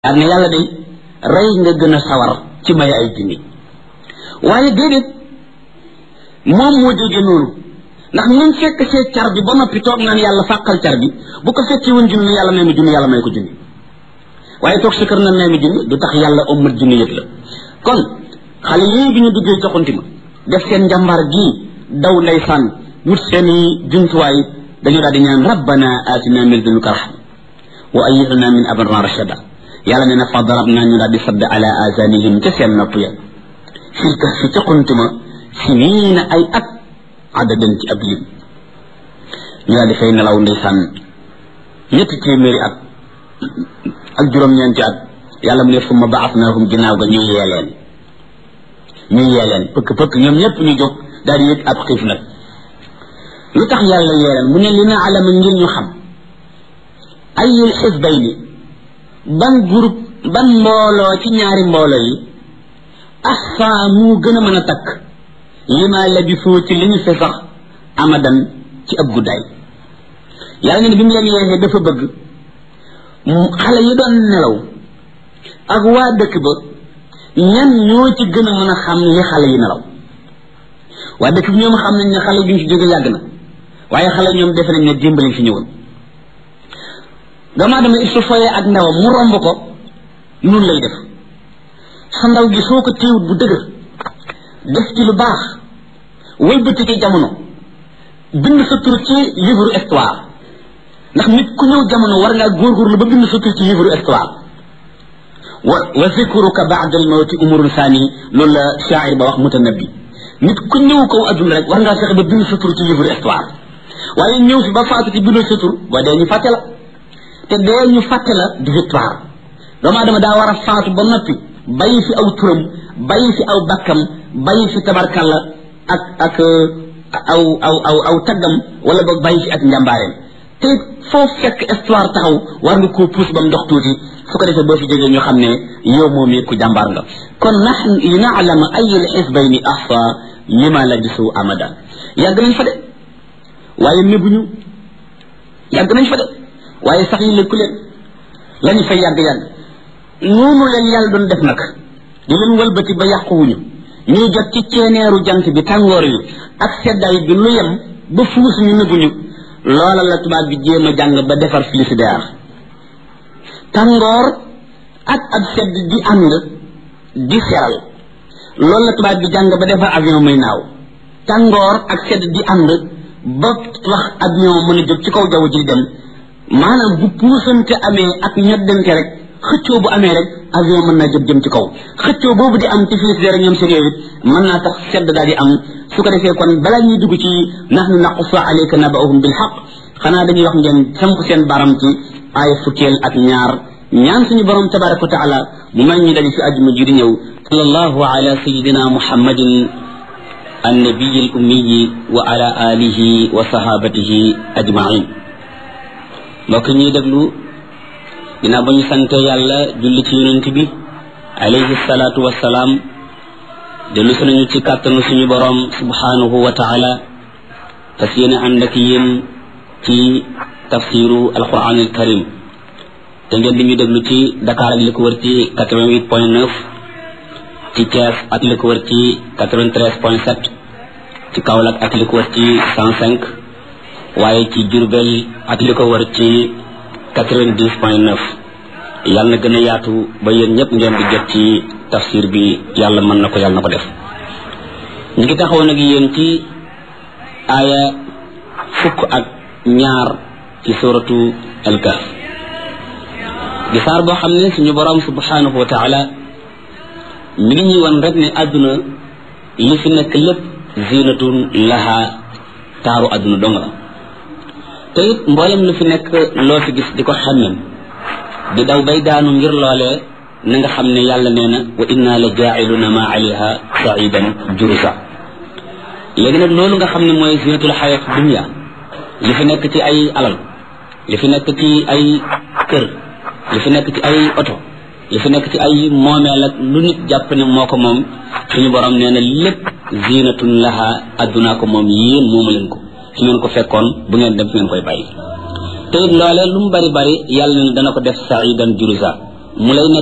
daal ne yàlla day rey nga gën a sawar ci may ay junni waaye déedéet moom moo jóge noonu ndax ñun fekk see car bi ba noppi toog naan yàlla fàqal car bi bu ko fekkee woon junni yàlla may ma junni yàlla may ko junni waaye toog sa kër na may ma junni du tax yàlla ommat junni yëpp la kon xale yii bi ñu duggee joxanti ma def seen njàmbaar gii daw ndeysaan wut seeni jumtuwaay dañoo daal di ñaan rabbana atina min ladunka rahma wa ayyidna min amrina rashada yàlla nee na fa darabna ñu daal di sadd ala azanihim ca seen nopp ya fil kahfi ca xuntuma siniina ay at adadan ci ab lim ñu daal di fay nelaw ndeysaan ñetti téeméeri at ak juróom-ñeenti at yàlla mu ne summa baasnaahum ginnaaw ga ñu yee leen ñu yee leen pëkk pëkk ñoom ñëpp ñu jóg daal di yëg ab xiif nag lu tax yàlla yee leen mu ne li na alama ngir ñu xam ayul xisbayni ban groupe ban mbooloo ci ñaari mbooloo yi ahsa mu gën a mën a takk lima labisoo ci li ñu fi sax amadan ci ab guddaay yàlla ne bi mu leen yeexee dafa bëgg xale yi doon nelaw ak waa dëkk ba ñan ñoo ci gën a mën a xam li xale yi nelaw waa dëkk bi ñoom xam nañ ne xale bi ñu fi jóge yàgg na waaye xale ñoom defe nañ ne dimbali fi ñëwoon doomu aadama il su foyee ak ndawam mu romb ko nun lay def sa ndaw gi soo ko téewut bu dëgër def ci lu baax wëlbati ci jamono bind sa tur ci livre histoire ndax nit ku ñëw jamono war ngaa góorgóorlu ba bind sa tur ci livre histoire wa wa zikruka ba'da al mawti umrun sani loolu la shaa'ir ba wax mutanabbi nit ku ñëw kaw adduna rek war ngaa fexe ba bind sa tur ci livre histoire waaye ñëw fi ba faatu ci bindoo sa tur ba dee ñu fàtte la te dee ñu fàtte la di victoire doomu aadama daa war a faatu ba noppi bàyyi fi aw turam bàyyi fi aw bakkam bàyyi fi tabarkalla ak ak aw aw aw aw taggam wala boog bàyyi fi ak njàmbaareem te foo fekk histoire taxaw war nga koo puus ba mu dox tuuti su ko defee boo fi jógee ñu xam ne yow moom it ku jàmbaar nga kon nax li naalama ayul xisbayni ahsa lima labisu amada yàgg nañ fa de waaye nëbbuñu yàgg nañ fa de waaye sax yi lekku leen lañu fay yàgg-yàgg noonu leen yàlla doon def nag di leen wëlbati ba yàquwuñu ñuy jot ci ceeneeru jant bi tàngoor yi ak seddaay bi lu yem ba fuus ñu nëbbuñu loola la tubaab bi jéem a jàng ba defar frigidaire tàngoor ak ab sedd di ànd di seral loolu la tubaab bi jàng ba defar avion muy naaw tàngoor ak sedd di ànd ba wax avion mën a jóg ci kaw jaww ji dem maanaam bu puusante amee ak ñoddante rek xëccoo bu amee rek avion mën naa jóg jëm ci kaw xëccoo boobu di am ci frigidaire ñoom seen yooyu mën naa tax sedd daal di am su ko defee kon balaa ñuy dugg ci nahnu naqussu alayka naba'ahum bil haqq xanaa dañuy wax ngeen samp seen baram ci ay fukkeel ak ñaar ñaan suñu borom tabaraka wa taala mu may ñu daje fi àjjuma ji di ñëw sallallahu ala sayidina muhammadin annabiyi al ummiyi wa ala alihi wa sahabatihi ajmain mbokk ñuy déglu ginnaaw ba ñu sante yàlla julli ci yonent bi alayhi salaatu wassalaam dellu si nañu ci kàttanu suñu boroom subhanahu wa taala fas yéene ànd ak yéen ci tafsiru alquran al karim te ngeen di ñu déglu ci Dakar ak li ko wër ci 88 point 9 ci Thiès ak li ko wër ci 93 point 7 ci Kaolack ak li ko wër ci 105 waaye ci Diourbel ak li ko wër ci 90 point 9 yàlla na gën a yaatu ba yéen ñëpp ngeen di jot ci tafsir bi yàlla mën na ko yàlla na ko def ñu ngi taxaw nag yéen ci aaya fukk ak ñaar ci suratu al-Kahf di saar boo xam ne suñu borom subhanahu wa taala mi ngi ñuy wan rek ne àdduna li fi nekk lépp zinatun laha taaru àdduna dong la te it mboolem lu fi nekk loo fi gis di ko xemmem di daw bay daanu ngir loolee na nga xam ne yàlla nee na wa inna la jaa'iluna ma alayha sa'idan jurusa léegi nag loolu nga xam ne mooy zinatul xayat dunya li fi nekk ci ay alal li fi nekk ci ay kër li fi nekk ci ay oto li fi nekk ci ay moomeel ak lu nit jàpp ne moo ko moom suñu borom nee na lépp zinatun laha addunaa ko moom yéen moomu leen ko su ngeen ko fekkoon bu ngeen dem fi ngeen koy bàyyi te it loolee lu mu bari bari yàlla ne dana ko def saidan jurusa mu lay